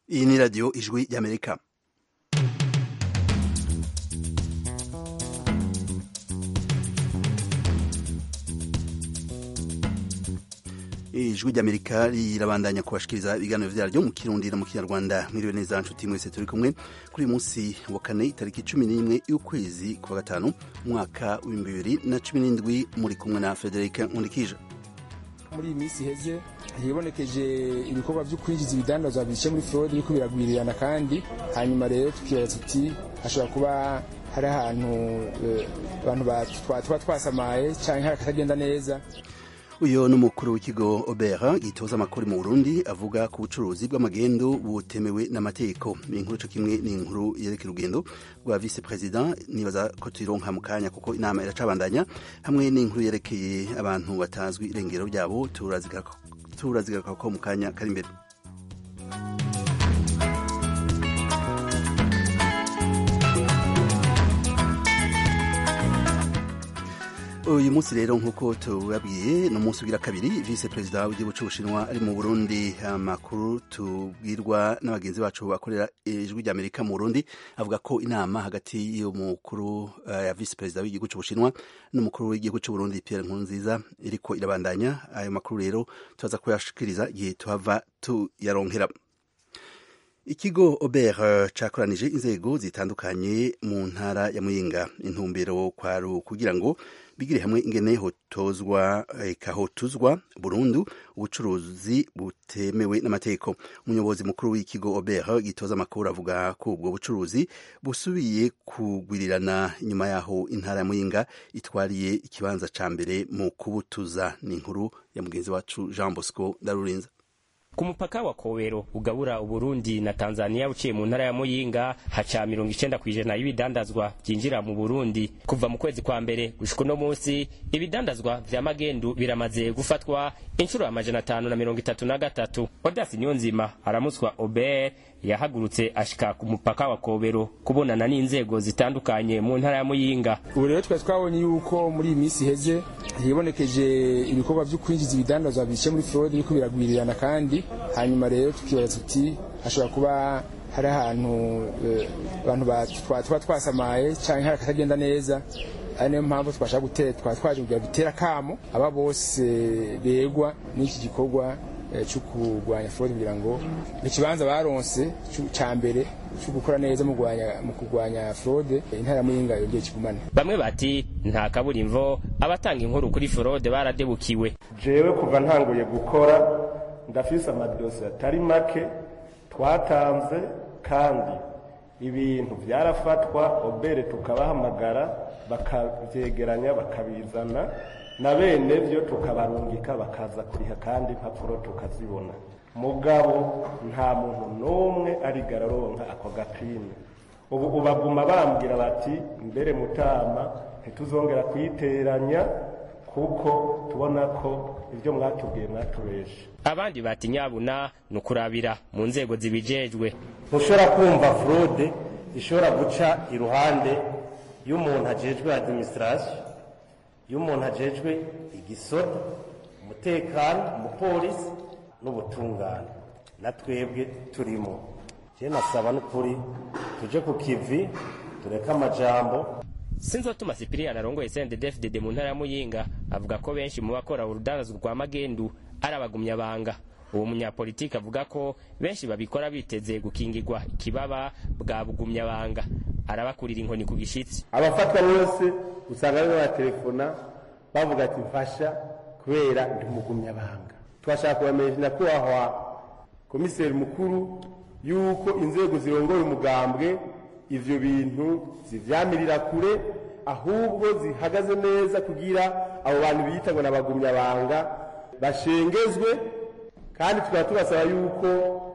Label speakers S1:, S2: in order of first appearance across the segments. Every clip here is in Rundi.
S1: iyi ni radiyo ijwi ry'amerika ijwi ry'amerika rirabandanya kubashikiriza ibiganiro vyaryo mu kirundi no mu kinyarwanda mwiriwe neza nshuti mwese turi kumwe kuri uyu munsi wa kane itariki cumi n'imwe y'ukwezi kwa gatanu umwaka w'ibihumbi bibiri na cumi n'indwi muri kumwe na frederic nkundikije
S2: muri iyi minsi iheze hibonekeje ibikorwa byo kwinjiza ibidandazwa bice muri fraude biriko biragwirirana kandi hanyuma rero tukibaza tuti hashobora kuba hari ahantu abantu tuba twasamaye canke hari akatagenda neza
S1: uyu ni umukuru w'ikigo obera gitoza amakuru mu burundi avuga ku bucuruzi bw'amagendo butemewe n'amategeko ni inkuru co kimwe ni inkuru yerekera urugendo rwa vice president nibaza ko tuyironka mu kanya kuko inama iracabandanya hamwe n'inkuru yerekeye abantu batazwi irengero ryabo turazigaruka ko mu kanya kari imbere uyu munsi rero nk'uko tubabwiye ni umunsi ugira kabiri vice perezida w'igihugu cy'ubushinwa ari mu burundi amakuru tubwirwa n'abagenzi bacu bakorera ijwi ry'amerika mu burundi avuga ko inama hagati y'umukuru ya vice perezida w'igihugu cy'ubushinwa n'umukuru w'igihugu cy'uburundi pierre nkurunziza iriko irabandanya ayo makuru rero turaza kuyashikiriza igihe tuhava tuyaronkera ikigo ober cakoranije inzego zitandukanye mu ntara ya muyinga intumbero kwari kugira ngo bigire hamwe ingene hotozwa kahotuzwa burundu ubucuruzi butemewe n'amategeko umuyobozi mukuru w'ikigo ober gitoza amakuru avuga ko ubwo bucuruzi busubiye kugwirirana inyuma yaho intara ya muyinga itwariye ikibanza ca mbere mu kubutuza ni inkuru ya mugenzi wacu jean bosco ndarurinza
S3: ku mupaka wa Kowero ugabura Uburundi na Tanzania uciye mu ntara ya Muyinga haca mirongo icenda kw'ijana y'ibidandazwa vyinjira mu Burundi kuva mu kwezi kwa mbere gushika uno munsi ibidandazwa vya magendu biramaze gufatwa inshuro amajana atanu na mirongo itatu na gatatu Odasi Niyonzima aramuswa Ober yahagurutse ashika ku mupaka wa Kobero kubonana n'inzego zitandukanye mu ntara ya Muyinga
S2: ubu rero twari twabonye yuko muri iyi minsi iheze hibonekeje ibikorwa byo kwinjiza ibidandazwa bice muri fraude biriko biragwirirana kandi hanyuma rero tukibaza tuti hashobora kuba hari ahantu abantu tuba twasamaye canke hari akatagenda neza ari niyo mpamvu twashaka gutera twaba twaje kugira dutera kamo aba bose begwa n'iki gikorwa cyo kurwanya fraude kugira ngo ikibanza baronse ca mbere cyo gukora neza mu kurwanya fraude intara muyinga yongeye kigumane
S3: bamwe bati nta kaburimvo abatanga inkuru kuri fraude baradebukiwe
S4: jewe kuva ntanguye gukora ndafise amadosiye atari make twatanze kandi ibintu byarafatwa obere tukabahamagara bakavyegeranya bakabizana na bene byo tukabarungika bakaza kuriha kandi impapuro tukazibona mugabo nta muntu n'umwe arigara aronka ako gapine ubu ubaguma bambwira bati mbere mutama ntituzongera kuyiteranya kuko tubona ko ibyo mwatubwiye mwatubeshe
S3: abandi bati nyabuna ni ukurabira mu nzego zibijejwe
S5: ntushobora kumva fraude ishobora guca iruhande y'umuntu ajejwe administration y'umuntu ajejwe igisoda umutekano umupolisi n'ubutungane na twebwe turimo je nasaba n'ukuri tuje ku kivi tureke amajambo
S3: sinzotuma sipiriyani arongoye sendedefdede mu ntara ya muyinga avuga ko benshi mu bakora urudandazwa rwa magendu ari abagumyabanga uwo munyapolitiki avuga ko benshi babikora biteze gukingirwa ikibaba bwa bugumyabanga arabakurira inkoni ku gishitsi
S4: abafatwa bose usanga barimo batelefona bavuga ati mfasha kubera ndi umugumyabanga twashaka kubamenyesha nyakubahwa komiseri mukuru yuko inzego zirongoye umugambwe ivyo bintu zivyamirira kure ahubwo zihagaze neza kugira abo bantu biyita ngo n'abagumyabanga bashengezwe kandi tukaba tubasaba yuko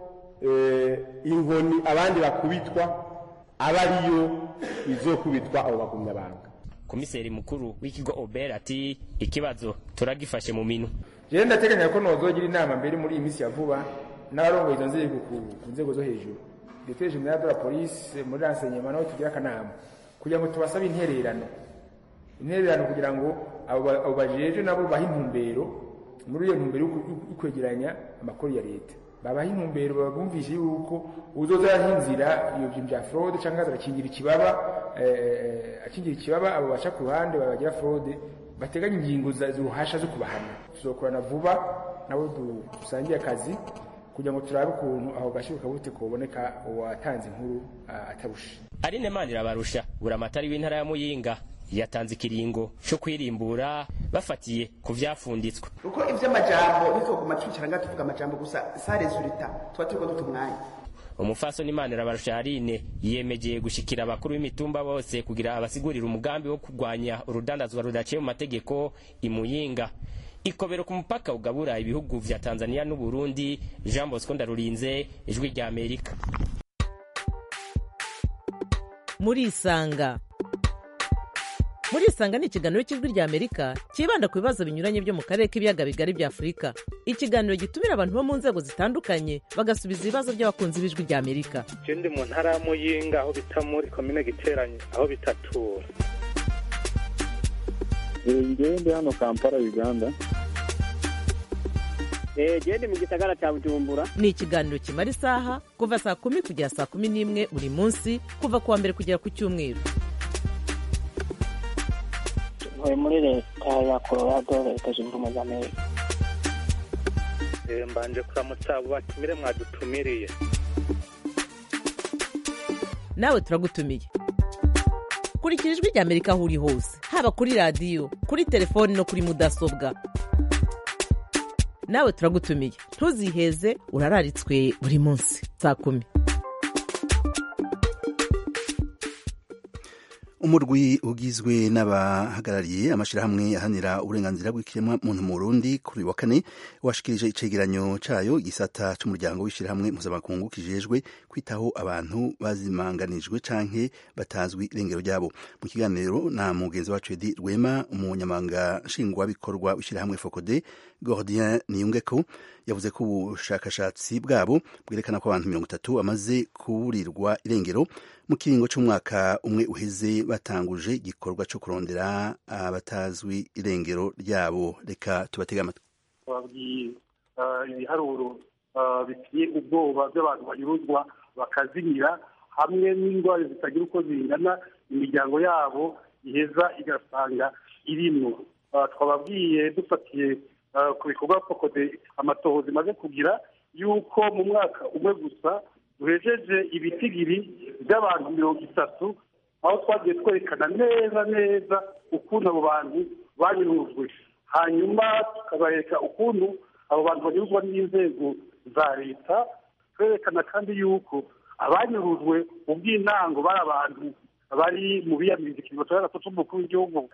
S4: inkoni abandi bakubitwa aba ariyo izokubitwa abo bagumyabanga
S3: komiseri mukuru w'ikigo ober ati ikibazo turagifashe mu minu
S2: jewe ndateganya ko nozogira inama mbere muri iyi minsi ya vuba n'abarongoye izo nzego ku nzego zo hejuru directeur general de la police muri renseignement naho tugira akanama kugira ngo tubasabe intererano intererano kugira ngo abo bajeje nabo bahe intumbero muri iyo ntumbero yo kwegeranya amakuru ya leta babaha intumbero babumvishe yuko uzoza arahinzira iyo bintu bya fraude cyangwa azarakingira ikibaba akingira ikibaba abo baca ku ruhande babagira fraude bateganya ingingo zuruhasha zo kubahana tuzokorana vuba nabo dusangiye akazi kugira ngo turabe ukuntu aho gashiro kabute kuboneka uwatanze inkuru atarusha
S3: Aline Manirabarusha buramatari w'intara ya Muyinga yatanze ikiringo cyo kwirimbura bafatiye ku vyafunditswe
S6: uko ivy'amajambo bikoguma twicara tuvuga amajambo gusa sa resultat tuba turiko duta umwanya
S3: umufasoni Manirabarusha Aline yemejeye gushikira abakuru b'imitumba bose kugira abasigurira umugambi wo kurwanya urudandazwa rudaciye mu mategeko imuyinga ikobero ku mupaka ugabura ibihugu vya Tanzania n'u Burundi Jean Bosco Ndarurinze ijwi rya Amerika
S7: muri isanga muri isanga ni ikiganiro cy'ijwi rya amerika cyibanda ku bibazo binyuranye byo mu karere k'ibiyaga bigari bya afurika ikiganiro gitumira abantu bo mu nzego zitandukanye bagasubiza ibibazo by'abakunzi b'ijwi rya amerika
S8: je ndi mu ntara ya muyinga aho bita muri komine giteranye aho bitatura
S9: ngewe ndi hano kampala uganda
S10: gende mu gisagara cya bujumbura
S7: ni ikiganiro kimara isaha kuva saa kumi kugera saa kumi n'imwe buri munsi kuva ku wa mbere kugera ku cyumweru
S10: ntuye muri leta ya colorado leta zunze ubumwe za amerika
S8: mbanje kuramutsa abo batumire mwadutumiriye
S7: nawe turagutumiye kurikira ijwi rya amerika aho uri hose haba kuri radiyo kuri telefoni no kuri mudasobwa nawe turagutumiye ntuziheze urararitswe buri munsi saa kumi
S1: umurwi ugizwe n'abahagarariye amashyirahamwe ahanira uburenganzira bw'ikiremwa muntu mu Burundi kuri uyu wa kane washikirije icegeranyo cayo igisata c'umuryango w'ishyirahamwe mpuzamakungu kijejwe kwitaho abantu bazimanganijwe canke batazwi irengero ryabo mu kiganiro na mugenzi wacu Edi Rwema umunyamabanga nshingwabikorwa w'ishyirahamwe Fokode Gordien Niyungeko yavuze ko ubushakashatsi bwabo bwerekana ko abantu mirongo itatu bamaze kuburirwa irengero mu kiringo c'umwaka umwe uheze batanguje igikorwa co kurondera abatazwi irengero ryabo reka tubatege amatwi
S11: babwiye ibiharuro biteye ubwoba by'abantu banyuruzwa bakazimira hamwe n'indwara zitagira uko zingana imiryango yabo iheza igasanga irimwo twababwiye dufatiye ku bikorwa fokode amatohoza imaze kugira yuko mu mwaka umwe gusa duhejeje ibitigiri by'abantu mirongo itatu aho twagiye twerekana neza neza ukuntu abo bantu banyurujwe hanyuma tukabereka ukuntu abo bantu banyurwa n'inzego za leta twerekana kandi yuko abanyurujwe mu bw'intango bari abantu bari mu biyamiriza ikiringo cya gatatu cy'umukuru w'igihugu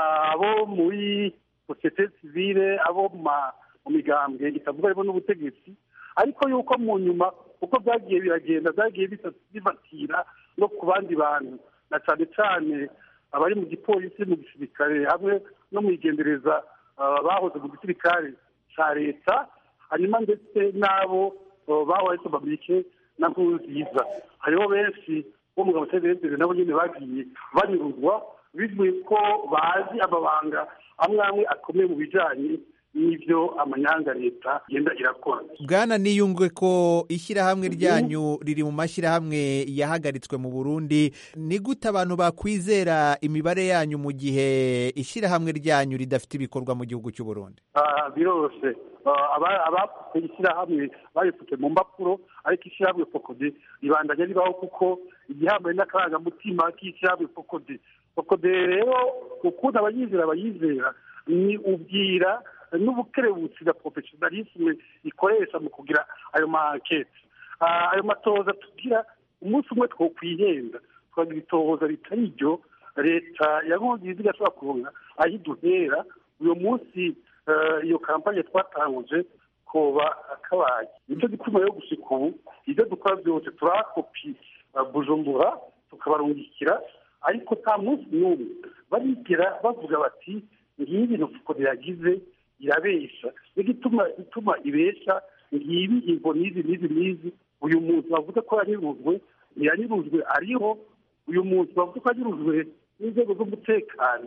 S11: abo muri sosiyete sivile abo mu migambwe itavuga harimo n'ubutegetsi ariko yuko mu nyuma uko byagiye biragenda byagiye bifatira no ku bandi bantu na cyane cyane abari mu gipolisi mu gisirikare hamwe no mu igendereza bahoze mu gisirikare cya leta hanyuma ndetse n'abo bahoze bamike na nziza hariho benshi bo mu gabo cy'ebenezere nabo nyine bagiye banyuruzwa bivuye ko bazi amabanga amwe amwe akomeye mu bijyanye n'ibyo amanyanga leta igenda irakora
S12: bwana niyungwe ko ishyirahamwe ryanyu riri mu mashyirahamwe yahagaritswe mu burundi ni gute abantu bakwizera imibare yanyu mu gihe ishyirahamwe ryanyu ridafite ibikorwa mu gihugu cy'u burundi
S11: biroroshye abapfutse ishyirahamwe baripfutse mu mpapuro ariko ishyirahamwe fokode ribandanya ribaho kuko igihambaye n'akarangamutima k'ishyirahamwe fokode fokode rero ukuntu abayizera bayizera ni ubwira n'ubukerebutsi na porofesiyonalisme ikoresha mu kugira ayo mankete ayo matohoza tugira umunsi umwe twokwihenda twagira itohoza ritari iryo leta ya nkongizi igashobora kuronka aho iduhera uyu munsi iyo kampanye twatanguje koba akabaye nicyo gituma yo gushika ubu ibyo dukora byose turakopi bujumbura tukabarungikira ariko nta munsi n'umwe barigera bavuga bati ngibi ibintu fukode yagize irabesha n'igituma ituma ibesha ngibi imvo n'izi n'izi n'izi uyu muntu bavuga ko yanyurujwe ntiyanyurujwe ariho uyu muntu bavuga ko yanyurujwe n'inzego z'umutekano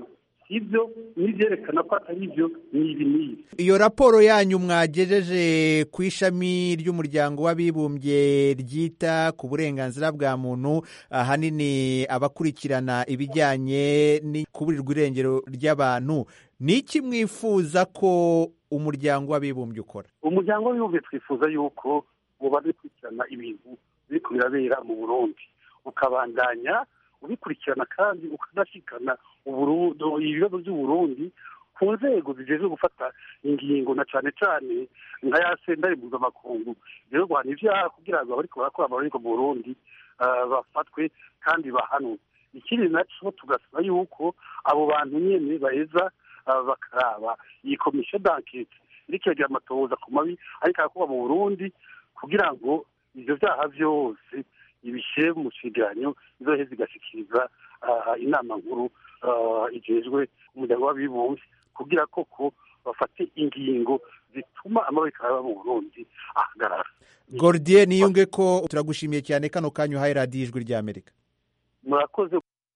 S11: ibyo n'ibyerekana ko atari ibyo ni ibi n'ibi
S12: iyo raporo yanyu mwagejeje ku ishami ry'umuryango w'abibumbye ryita ku burenganzira bwa muntu ahanini abakurikirana ibijyanye n'ikuburirwa irengero ry'abantu ni iki mwifuza ko umuryango w'abibumbye ukora
S11: umuryango w'abibumbye twifuza yuko uba ukurikirana ibintu biri birabera mu burundi ukabandanya ubikurikirana kandi ukanashyikana ibibazo by'uburundi ku nzego zijejwe gufata ingingo na cyane cyane nka ya sendari mpuzamakungu rero guhana ibyaha kugira ngo abariko barakora amarorerwa mu burundi bafatwe kandi bahanwe ikindi nacyo tugasaba yuko abo bantu nyene baheza bakaraba iyi komisiyo d'ankete iriko iragira amatohoza ku mabi ariko arakorwa mu burundi kugira ngo ivyo vyaha vyose ibishyire mu cegeranyo izoheza igashikiriza inama nkuru ijejwe umuryango w'abibumbye kugira koko bafate ingingo zituma amaboko araba mu burundi ahagarara
S12: gordier niyunge ko turagushimiye cyane kano kanya uhaye radiyo ijwi ry'amerika
S11: murakoze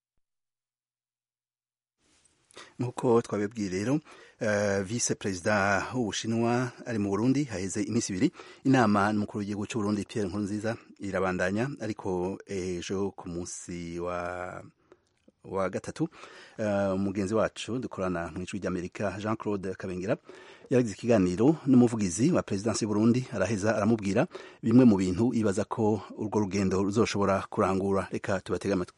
S1: nk'uko twabibwiye rero vise perezida w'ubushinwa ari mu burundi haheze iminsi ibiri inama n'umukuru w'igihugu cy'uburundi pierre nkurunziza irabandanya ariko ejo ku munsi wa wa gatatu umugenzi wacu dukorana mu ijwi ry'amerika jean claude kabengera yaragize ikiganiro n'umuvugizi wa perezidansi y'uburundi araheza aramubwira bimwe mu bintu yibaza ko urwo rugendo ruzoshobora kurangura reka tubatege amatwi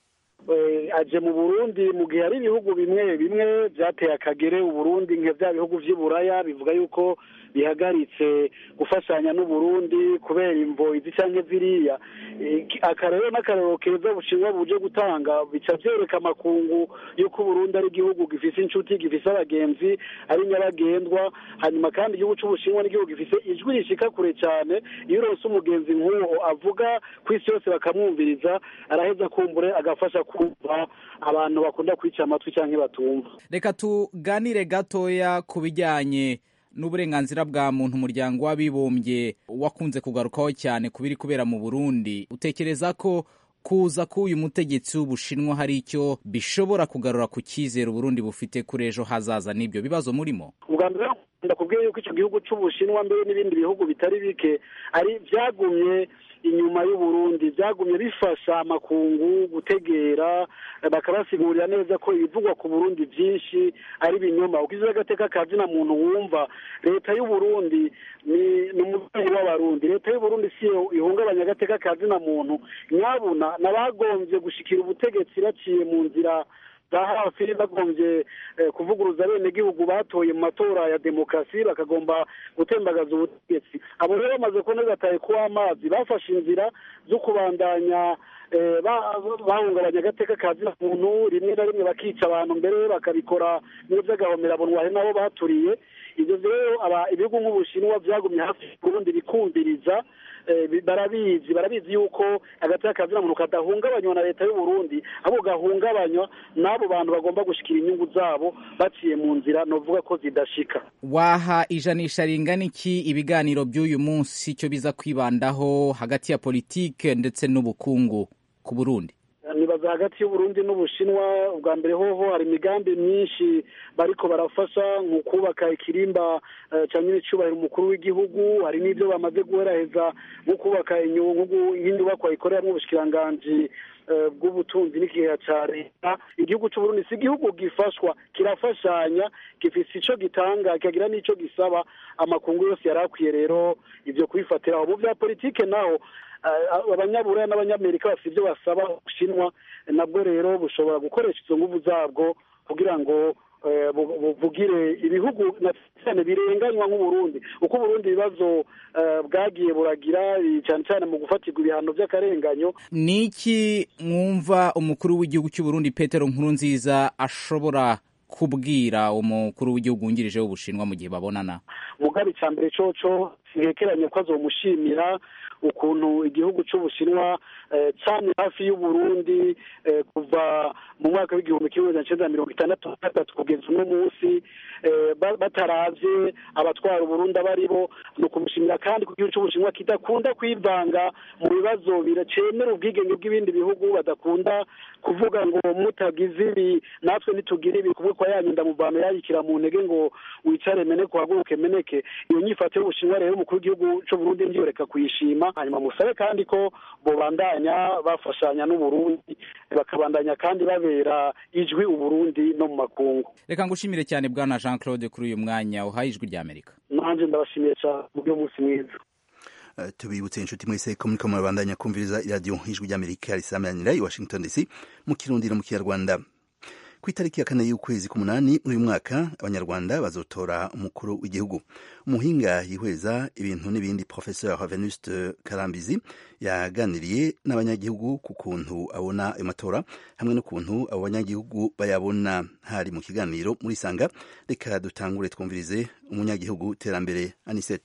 S13: aje mu burundi mu gihe hari ibihugu bimwe bimwe byateye akagere uburundi nka bya bihugu by'iburaya bivuga yuko bihagaritse gufashanya n'uburundi kubera imvo izi cyangwa ziriya akarero n'akarero keza bushinwa buje gutanga bica byereka amakungu y'uko uburundi ari igihugu gifise inshuti gifise abagenzi ari nyabagendwa hanyuma kandi igihugu c'ubushinwa n'igihugu gifise ijwi rishika kure cyane iyo uronse umugenzi nk'uwo avuga ku isi yose bakamwumviriza araheza kumbure agafasha kumva abantu bakunda kwica amatwi cyangwa batumva
S14: reka tuganire gatoya ku bijyanye n'uburenganzira bwa muntu umuryango w'abibumbye wakunze kugarukaho cyane ku biri kubera mu burundi utekereza ko kuza k'uyu mutegetsi w'ubushinwa hari icyo bishobora kugarura ku cyizere uburundi bufite kuri ejo hazaza n'ibyo bibazo murimo
S13: ubwa mbere ndakubwiye yuko icyo gihugu cy'ubushinwa mbere n'ibindi bihugu bitari bike ari byagumye inyuma y'uburundi byagumye bifasha amakungu gutegera bakabasigurira neza ko ibivugwa ku burundi byinshi ari binyoma ukize agateka ka zina muntu wumva leta y'uburundi ni umubyeyi w'abarundi leta y'uburundi si ihungabanya agateka ka zina muntu nyabuna n'abagombye gushikira ubutegetsi baciye mu nzira za hafi bagombye kuvuguruza abenegihugu batoye mu matora ya demokarasi bakagomba gutembagaza ubutegetsi abo rero bamaze kubona gataye kuw'amazi bafashe inzira zo kubandanya bahungabanya agateka ka zina muntu rimwe na rimwe bakica abantu mbere bakabikora n'iby'agahomerabunwa hari nabo baturiye ibyo rero ibihugu nk'ubushinwa byagumye hafi y'uburundi bikumviriza barabizi barabizi yuko agateka ka zina muntu kadahungabanywa na leta y'uburundi ahubwo gahungabanywa n'abo bantu bagomba gushyikira inyungu zabo baciye mu nzira novuga ko zidashika
S14: waha ijanisha ringana iki ibiganiro by'uyu munsi icyo biza kwibandaho hagati ya politike ndetse n'ubukungu ku burundi
S13: nibaza hagati y'uburundi n'ubushinwa ubwa mbere hoho hari imigambi myinshi bariko barafasha mu kubaka ikirimba cya nyir'icyubahiro umukuru w'igihugu hari n'ibyo bamaze guheraheza nko kubaka nk'inyubakwa ikoreramo ubushikiranganji bw'ubutunzi n'ikigeya cya leta igihugu cy'uburundi si igihugu gifashwa kirafashanya gifise icyo gitanga kikagira n'icyo gisaba amakungu yose yari akwiye rero ibyo kubifatiraho mu bya politike naho abanyaburaya n'abanyamerika bafite ibyo basaba ubushinwa nabwo rero bushobora gukoresha izo nguvu zabwo kugira ngo buvugire ibihugu cyane birenganywa nk'uburundi uko uburundi ibibazo bwagiye buragira cyane cyane mu gufatirwa ibihano by'akarenganyo
S14: ni iki mwumva umukuru w'igihugu cy'uburundi petero nkurunziza ashobora kubwira umukuru w'igihugu wungirije w'ubushinwa mu gihe babonana
S13: mugabe cya mbere coco ntekeranye ko azomushimira ukuntu igihugu cy'ubushinwa cyane hafi y'uburundi kuva mu mwaka w'igihumbi kimwe magana cyenda mirongo itandatu na gatatu kugeza uno munsi bataravye abatwara uburundi abari bo ni ukumushimira kandi ku gihugu c'ubushinwa kidakunda kwivanga mu bibazo biracemera ubwigenge bw'ibindi bihugu badakunda kuvuga ngo mutagize ibi natwe nitugira ibi kuvuga ko yanyu ndamuvano yayikira mu ntege ngo wicare meneke uhaguruke meneke iyo nyifato y'ubushinwa rero umukuru w'igihugu c'uburundi ndiyoreka kuyishima hanyuma musabe kandi ko bobandanya bafashanya n'uburundi bakabandanya kandi babera ijwi uburundi no mu makungu
S14: reka ngushimire cyane bwana jean claude kuri uyu mwanya uhaye ijwi ry'amerika
S13: nanje ndabashimiye cyane mubyo munsi mwiza
S1: Uh, tubibutse inshuti mwese ko muriko murabandanya kumviriza iradiyo ijwi ry'amerika risamanira i washington dc mu kirundi no mu kinyarwanda ku itariki ya kane y'ukwezi k'umunani uyu mwaka abanyarwanda bazotora umukuru w'igihugu umuhinga yihweza ibintu n'ibindi professeur venuste karambizi yaganiriye n'abanyagihugu ku kuntu abona ayo matora hamwe n'ukuntu abo banyagihugu bayabona hari mu kiganiro muri sanga reka dutangure twumvirize umunyagihugu terambere anisete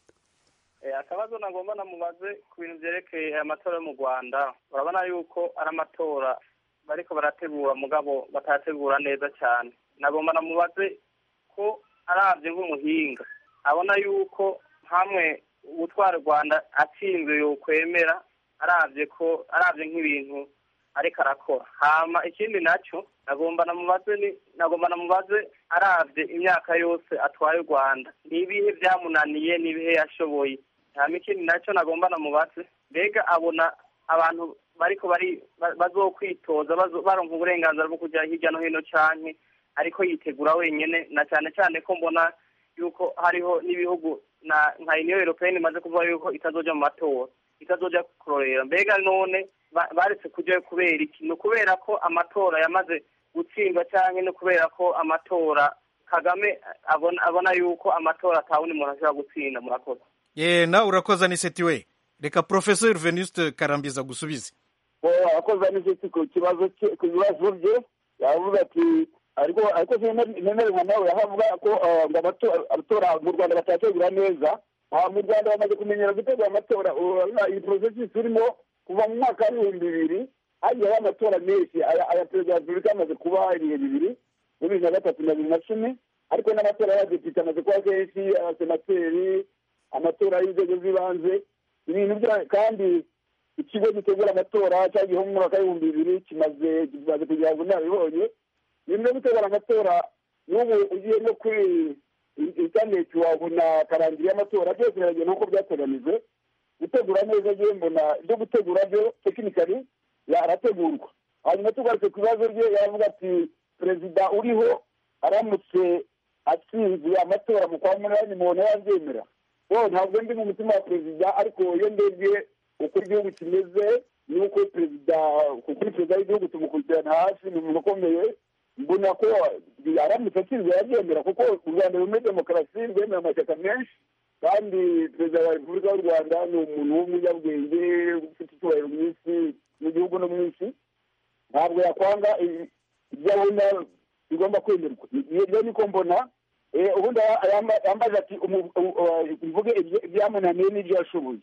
S15: akabazo nagomba namubaze ku bintu byerekeye aya matora yo mu rwanda urabona yuko ari amatora bariko barategura mugabo batategura neza cyane nagomba namubaze ko arabye nk'umuhinga abona yuko hamwe ubutwara rwanda atsinzwe yokwemera arabye ko arabye nk'ibintu ariko arakora hama ikindi nacyo nagomba namubaze ni nagomba namubaze arabye imyaka yose atwaye u rwanda ni ibihe byamunaniye ni ibihe yashoboye hama ikindi nacyo nagomba namubaze mbega abona abantu bariko bari bazokwitoza baronka uburenganzira bwo kujya hirya no hino canke ariko yitegura wenyene na cyane cyane ko mbona yuko hariho n'ibihugu na nka uniyo europeyeni imaze kuvuga yuko itazoja mu matora itazoja kurorera mbega none baretse kujyayo kubera iki ni ukubera ko amatora yamaze gutsindwa canke ni kubera ko amatora kagame abona abona yuko amatora atawundi muntu ashobora gutsinda murakoze
S16: ye nawe urakoza ni seti we reka professeur venuste karambiza gusubize
S9: akoze n'iseti ku kibazo ku bibazo bye yavuga ati ariko ariko ntemeranywa nawe ahavuga ko ngo abatora mu rwanda batategura neza mu rwanda bamaze kumenyera gutegura amatora iyi porosesi turimo kuva mu mwaka w'ibihumbi bibiri hagiyeho amatora menshi aya perezida wa repubulika amaze kuba ibihe bibiri bibiri na gatatu na bibiri na cumi ariko n'amatora y'abadepite amaze kuba kenshi abasenateri amatora y'inzego z'ibanze ibintu bya kandi ikigo gitegura amatora cyagiyeho mu mwaka w'ibihumbi bibiri kimaze kimaze kugira ngo nabibonye ibintu byo gutegura amatora n'ubu ugiye no kuri interineti wabona karangiri y'amatora byose biragenda nk'uko byateganijwe gutegura neza ngewe mbona ibyo gutegura byo tekinikari arategurwa hanyuma tugarutse ku bibazo bye yavuga ati perezida uriho aramutse atsinze amatora mu kwa munani mubona yabyemera ntabwo ndi mu mutima wa perezida ariko iyo ndebye uko igihugu kimeze n'uko perezida kuri perezida w'igihugu tumukurikirana hafi ni umuntu ukomeye mbona ko aramutse atsinzwe yabyemera kuko u rwanda rumwe demokarasi rwemera amashyaka menshi kandi perezida wa repubulika y'u rwanda ni umuntu w'umunyabwenge ufite icyubahiro mu isi mu gihugu no mu isi ntabwo yakwanga ibyo abona bigomba kwemerwa ibyo niko mbona ubundi yambaza ati mvuge ibyamunaniye n'ibyo yashoboye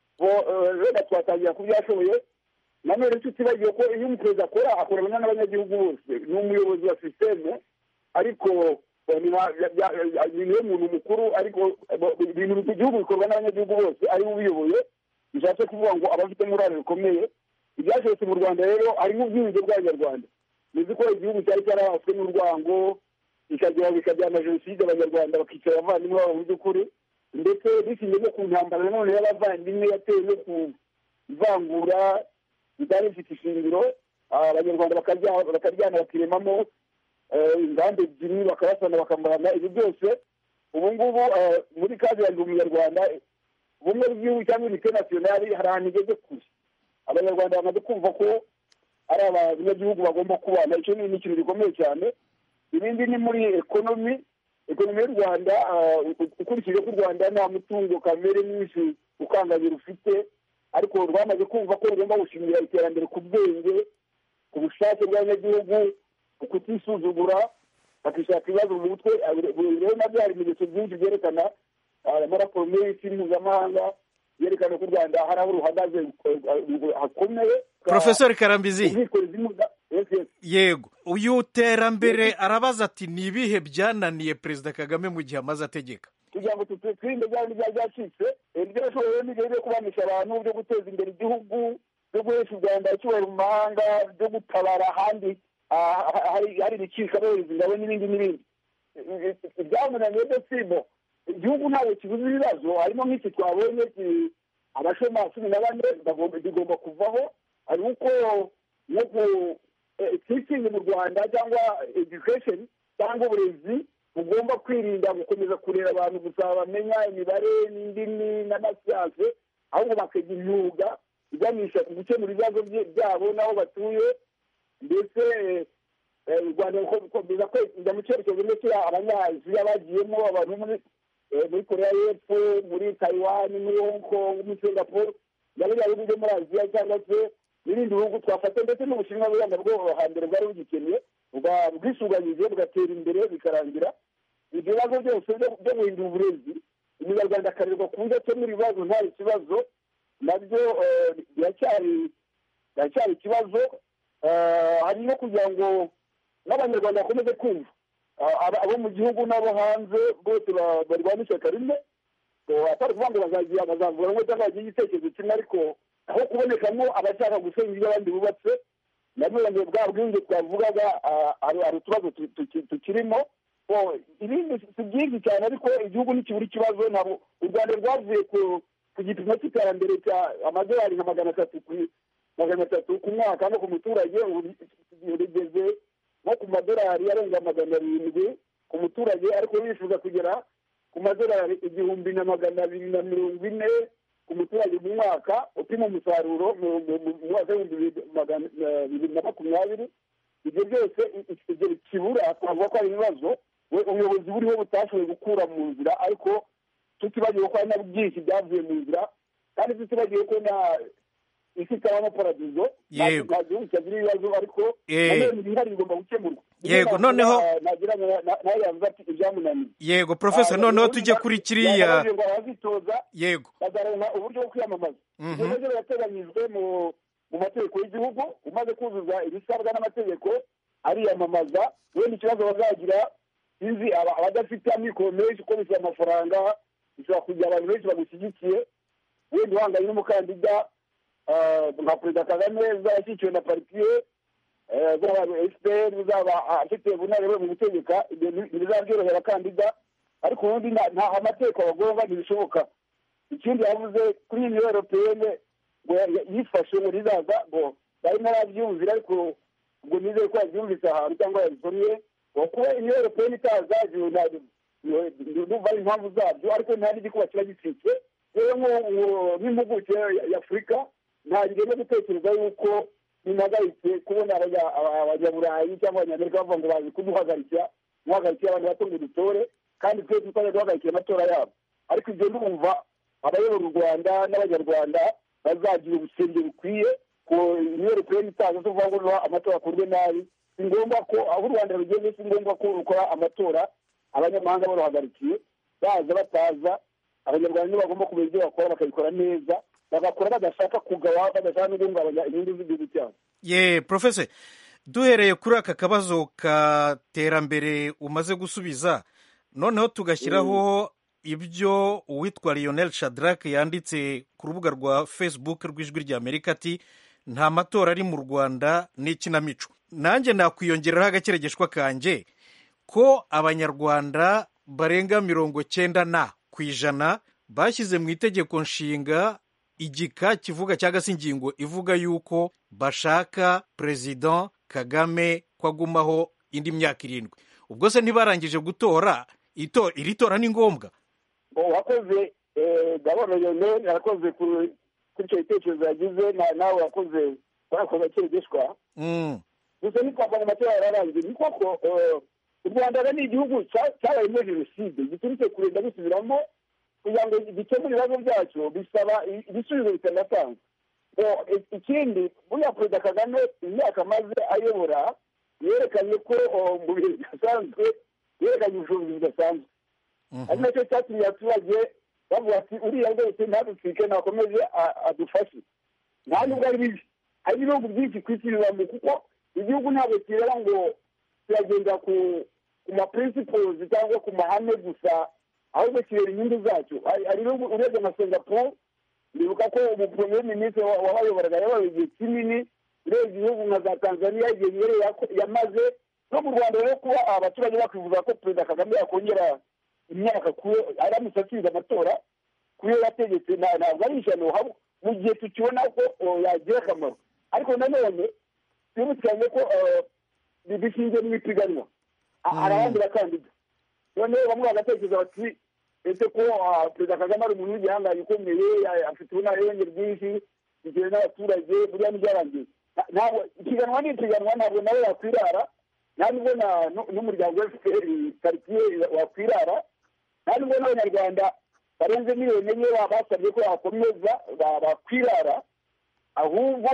S9: rero twatangira ku byo yashoboye nanone tutibagiwe ko iyo umuperezida akora akorana n'abanyagihugu bose ni umuyobozi wa sisiteme ariko niwe muntu mukuru ariko ibintu by'igihugu bikorwa n'abanyagihugu bose ariwe ubiyoboye bishatse kuvuga ngo aba afite uruhare rukomeye ibyashobotse mu rwanda rero harimo ubwiyunge bw'abanyarwanda muzi ko igihugu cyari cyarabaswe n'urwango bikagira bikajyana jenoside abanyarwanda bakicara abavandimwe babo mu by'ukuri ndetse bishingiye no ku ntambara nanone y'abavandimwe yatewe no kuvangura bitari bifite ishingiro abanyarwanda bakaryana bakiremamo inganda ebyiri bakabasana bakamurana ibyo byose ubu ngubu muri kazi yanjye umunyarwanda ubumwe bw'igihugu cyangwa unite nasiyonari hari ahantu igeze kure abanyarwanda bamaze kumva ko ari abanyagihugu bagomba kubana icyo ni ikintu gikomeye cyane ibindi ni muri ekonomi ekonomi y'u rwanda ukurikije ko u rwanda nta mutungo kamere mwinshi ukangamira ufite ariko rwamaze kumva ko rugomba gushingira iterambere ku bwenge ku bushake bw'abanyagihugu ku kutisuzugura bakishaka ibibazo mu mutwe rero nabyo hari ibimenyetso byinshi byerekana amaraporo menshi mpuzamahanga yerekana ko u rwanda hari aho ruhagaze hakomeye
S16: profesor karambizi yego uyu terambere arabaza ati ni ibihe byananiye perezida kagame mu gihe amaze ategeka
S9: kugira ngo twirinde bya bindi byari byacitse ibyo yashoboye n'igihe byo kubanisha abantu byo guteza imbere igihugu byo guhesha u rwanda icyubahiro mu mahanga byo gutabara ahandi hari ibicika bohereza ingabo n'ibindi n'ibindi ibyamunaniye byo simo igihugu ntabwo kibuze ibibazo harimo nk'iki twabonye abashoma cumi na bane bigomba kuvaho hari uko nko teaching mu rwanda cyangwa education cyangwa uburezi bugomba kwirinda gukomeza kurera abantu gusa bamenya imibare n'indimi n'amasiyanse ahubwo bakagira imyuga iganisha ku gukemura ibibazo byabo n'aho batuye ndetse u rwanda rukomeza kwejya mu cyerekezo ndetse abanyaziya bagiyemo abantu muri muri korea y'epfo muri taiwan muri hong kong muri singapore na biriya bihugu byo muri aziya cyangwa se n'ibindi bihugu twafata ndetse n'ubushinwa buranga bwo hambere bwari bugikeneye bwisuganyije bugatera imbere bikarangira ibyo bibazo byose byo guhindura uburezi umunyarwanda akarerwa ku buryo akemura ibibazo nta kibazo nabyo biracyari biracyari ikibazo hari no kugira ngo n'abanyarwanda bakomeze kumva abo mu gihugu n'abo hanze bose barwana ishyaka rimwe atari ukuvuga ngo bazagira bazavura ngo cyangwa bagire igitekerezo kimwe ariko aho kubonekamo abashaka gusenya ibyo abandi bubatse nabyo bwa bwinshi twavugaga hari utubazo tukirimo ibindi si byinshi cyane ariko igihugu ntikibura ikibazo ntabwo u rwanda rwavuye ku gipimo cy'iterambere cya amadolari nka magana atatu magana atatu ku mwaka no ku muturage rigeze nko ku madolari arenga magana arindwi ku muturage ariko bifuza kugera ku madolari igihumbi na magana abiri na mirongo ine ku muturage mu mwaka upima umusaruro mu mwaka w'ibihumbi bibiri na makumyabiri ibyo byose ibyo kibura twavuga ko ari ibibazo ubuyobozi buriho butashoboye gukura mu nzira ariko tutibagiwe ko hari na byinshi byavuye mu nzira kandi tutibagiwe ko na isi itabamo paradizo nta gihugu cyagira ibibazo ariko nanone ibihari bigomba gukemurwa
S16: yego noneho
S9: nagira nawe yavuze ati ibyamunaniye
S16: yego profesa noneho tujye kuri kiriya
S9: abazitoza
S16: yego
S9: bagaronka uburyo bwo kwiyamamaza ibyo nabyo birateganyijwe mu mategeko y'igihugu umaze kuzuza ibisabwa n'amategeko ariyamamaza wenda ikibazo bazagira sinzi abadafite amikoro menshi uko bishyura amafaranga bishobora kugira abantu benshi bagushyigikiye wenda uhanganye n'umukandida nka perezida kagame uzaba ashyigikiwe na partiye uzaba efuperi uzaba afite ubunararibonye mu gutegeka ntibizaba byorohera abakandida ariko ubundi nta amategeko abagomba ntibishoboka ikindi yavuze kuri iyi niyo europeyene ngo yifashe ngo rizaza ngo barimo arabyumvira ariko ubwo nizere ko yabyumvise ahantu cyangwa yabisomye kuba uniyo europeyene itaza ndumva ari impamvu zabyo ariko nta n'igikuba kiba gicitse rero nk'impuguke y'afurika ntabwo no gutekereza yuko bimpagaritse kubona abanyaburayi cyangwa abanyamerika bavuga ngo bazi kuduhagarikira muhagarikira abantu bato ngo dutore kandi twe tutari duhagarikira amatora yabo ariko ibyo ndumva abayobora u rwanda n'abanyarwanda bazagira ubusenge bukwiye ku uniyo europeyene itaza tuvuga ngo amatora akorwe nabi si ngombwa ko aho u rwanda rugeze si ngombwa ko rukora amatora abanyamahanga baruhagarikiye baza bataza abanyarwanda nibo bagomba kumenya ibyo bakora bakabikora neza bagakora badashaka kugawa badashaka no guhungabanya inyungu z'igihugu cyabo
S16: ye profese duhereye kuri aka kabazo ka terambere umaze gusubiza noneho tugashyiraho ibyo uwitwa lionel shadrack yanditse ku rubuga rwa facebook rw'ijwi ry'amerika ati nta matora ari mu rwanda n'ikinamico nanjye nakwiyongeraho agakeregeshwa kanjye ko abanyarwanda barenga mirongo cyenda na ku ijana bashyize mu itegeko nshinga igika kivuga cyangwa se ingingo ivuga yuko bashaka perezida kagame ko agumaho indi myaka irindwi ubwo se ntibarangije gutora iri tora ni ngombwa
S9: wakoze gahunda yone yarakoze kuri icyo gitekerezo yagize nawe wakoze warakoze akeregeshwa gusa ntitwavanga amatora yararangiye ni koko u rwanda ni igihugu cyabayemo jenoside giturutse kurinda bisubiramo kugira ngo gikemure ibibazo byacyo bisaba ibisubizo bitanatanzwe ikindi buriya perezida kagame imyaka amaze ayobora yerekanye ko mu bihe bidasanzwe yerekanye ubushobozi budasanzwe ari nacyo cyatumye abaturage bavuga ati uriya rwose ntadutwike nakomeze adufashe nta nubwo ari bibi hari n'ibihugu byinshi ku isi bibamo kuko igihugu ntabwo kireba ngo kiragenda ku ku ma principles cyangwa ku mahame gusa ahubwo kireba inyungu zacyo hari hari ibihugu urebye nka singapore ndibuka ko umupremiye minisitiri wabayoboraga yabaye igihe kinini urebye ibihugu nka za tanzania igihe nyere yamaze no mu rwanda rero kuba abaturage bakwifuza ko perezida kagame yakongera imyaka kuyo aramutse atsinze amatora kuyo yategetse ntabwo ari ishyano mu gihe tukibona ko yagira akamaro ariko nanone twibukiranye ko bishingiye mu ipiganwa hari abandi bakandida noneho bamwe bagatekereza bati ese ko perezida kagame ari umuntu w'igihangange ukomeye afite ubunararenge bwinshi bitewe n'abaturage buriya ntibyarangiye ntabwo ipiganwa ni ipiganwa ntabwo nawe yakwirara nta nubwo n'umuryango wa fpr karitsiye wakwirara nta nubwo n'abanyarwanda barenze miliyoni enye basabye ko bakomeza bakwirara ahubwo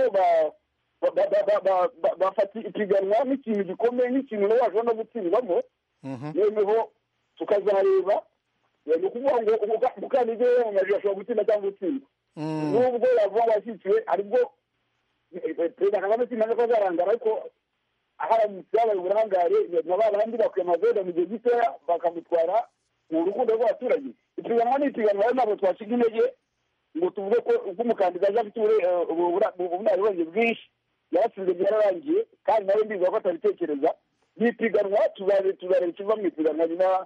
S9: bafata ipiganwa nk'ikintu gikomeye nk'ikintu nawe washobora no gutsindwamo noneho tukazareba ni ukuvuga ngo umukandida wiyamamaje ashobora gutsinda cyangwa gutsindwa nubwo yavuga ngo yashyikiwe aribwo perezida kagame sinamenye ko azarangara ariko haramutse habaye uburangare na ba bandi bakwiyamamaza mu gihe gitoya bakamutwara mu rukundo rw'abaturage ipiganwa ni ipiganwa rero ntabwo twasiga intege ngo tuvuge ko ubwo umukandida aje afite ubunararibonye bwinshi yaratsinze byararangiye kandi nawe mbizi ko atabitekereza ni ipiganwa tuzareba ikiva mu ipiganwa nyuma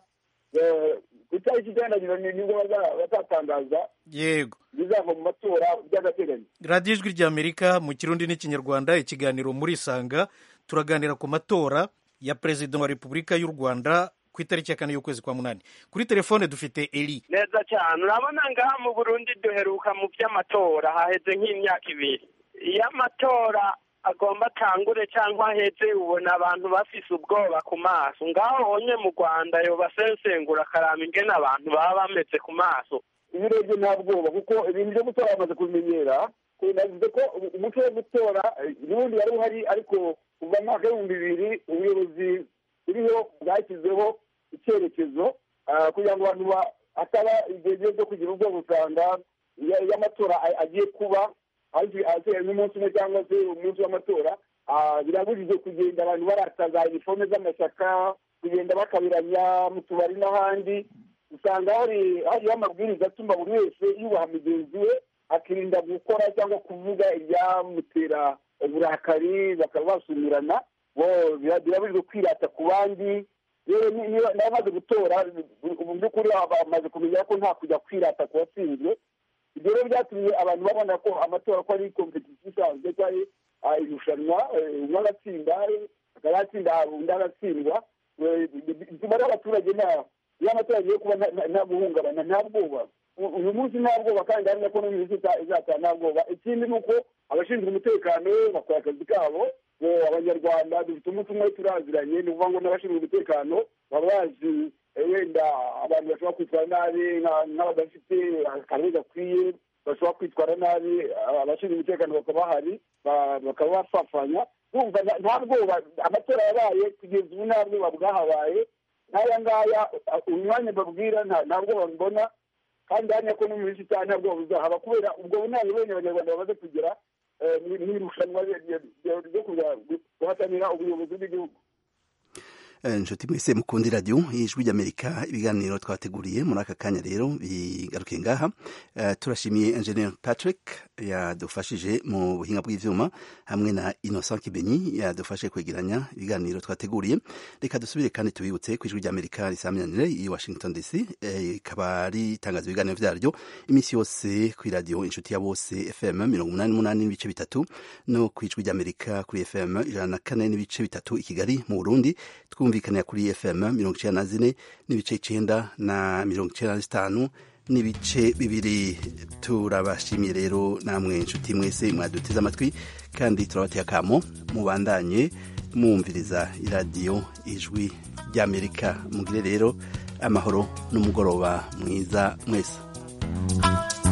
S9: ku itariki icyenda nyuma nibwo bazatangaza
S16: yego
S9: bizava mu matora by'agateganyo
S16: radiyo ijwi ry'amerika mu kirundi n'ikinyarwanda ikiganiro muri isanga turaganira ku matora ya perezida wa repubulika y'u rwanda ku itariki ya kane y'ukwezi kwa munani kuri telefone dufite eri
S17: neza cyane urabona ngaha mu burundi duheruka mu by'amatora haheze nk'imyaka ibiri iyo amatora agomba atangure cyangwa aheze ubona abantu bafise ubwoba ku maso ngaho honye mu rwanda yobasensengura akaramba ingene abantu baba bameze ku maso
S9: iyo urebye nta bwoba kuko ibintu byo gutora bamaze kubimenyera navuze ko umuco wo gutora n'ubundi wari uhari ariko kuva mu mwaka w'ibihumbi bibiri ubuyobozi buriho bwashyizeho icyerekezo kugira ngo abantu hataba igihe cyo kugira ubwoba usanga iyo amatora agiye kuba asigaye nk'umunsi umwe cyangwa se umunsi w'amatora birabujijwe kugenda abantu barataza inifome z'amashyaka kugenda bakabiranya mu tubari n'ahandi usanga hariho amabwiriza atuma buri wese yubaha mugenzi we akirinda gukora cyangwa kuvuga ibyamutera uburakari bakaba basumirana birabujijwe kwirata ku bandi rero niba bamaze gutora mu by'ukuri bamaze kumenya ko nta kujya kwirata ku watsinzwe ibyo rero byatumye abantu babona ko amatora ko ari kompetisiyo isanzwe cyangwa irushanwa umwe agatsinda akaba yatsinda undi agatsindwa bituma rero abaturage iyo amatora agiye kuba nta guhungabana nta bwoba uyu munsi nta bwoba kandi hamwe ko n'uyu izataha nta bwoba ikindi ni uko abashinzwe umutekano bakora akazi kabo abanyarwanda dufite umunsi umwe turaziranye ni ukuvuga ngo n'abashinzwe umutekano baba bazi wenda abantu bashobora kwitwara nabi nk'abadafite akarere gakwiye bashobora kwitwara nabi abashinzwe umutekano bakaba bahari bakaba bafafanya kumva nta bwoba amatora yabaye kugeza ubu nta bwoba bwahabaye nk'aya ngaya umwanya babwira nta bwoba mbona kandi hano ko no mu minsi itanu nta bwoba buzahaba kubera ubwo bunararibonye abanyarwanda bamaze kugera mu irushanwa ryo guhatanira ubuyobozi bw'igihugu
S1: inshuti mwese mukundi radiyo ijwi ry'amerika ibiganiro twateguriye muri aka kanya rero bigaruke ngaha turashimiye engineer patrick yadufashije mu buhinga bw'ibyuma hamwe na innocent kibenyi yadufashe kwegeranya ibiganiro twateguriye reka dusubire kandi tubibutse ku ijwi ry'amerika risaminanire i washington dc rikaba ritangaza ibiganiro byaryo iminsi yose ku iradiyo inshuti ya bose fm mirongo umunani n'umunani n'ibice bitatu no ku ijwi ry'amerika kuri fm ijana na kane n'ibice bitatu i kigali mu burundi twumvikanira kuri fm mirongo icyenda na zine n'ibice icyenda na mirongo icyenda na zitanu n'ibice bibiri turabashimiye rero namwe inshuti mwese mwaduteze amatwi kandi turabateye akamo mubandanye mwumviriza iradiyo ijwi ry'amerika mugire rero amahoro n'umugoroba mwiza mwese